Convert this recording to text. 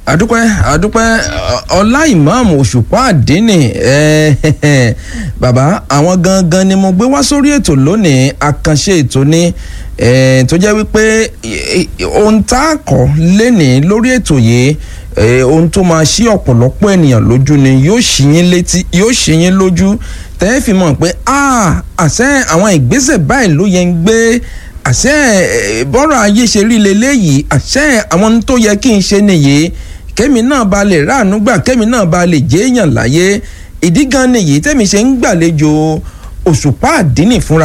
àdúpẹ́ àdúpẹ́ ọlá ìmáàmù òṣùpá àdínì bàbá àwọn gangan ni mo gbé wá sórí ètò lónìí àkànṣe ètò ni tó jẹ́ wípé ohun tá a kọ́ lénìí lórí ètò yìí ohun tó máa ṣí ọ̀pọ̀lọpọ̀ ènìyàn lójú ni yóò ṣí yín létí yóò ṣí yín lójú tẹ́ ẹ fi mọ̀ pé àṣẹ àwọn ìgbésẹ̀ báyìí ló yẹ ń gbé àṣẹ bọ́rọ̀ ayé ṣe rí leléyìí àṣẹ àwọn tó yẹ kí n ṣe nìyí kémi náà ba lè ráàánú gbà kémi náà ba lè jẹ́ èèyàn láyé ìdí gan nìyí tẹ́mi ṣe ń gbàlejò òṣùpá àdínì fúnra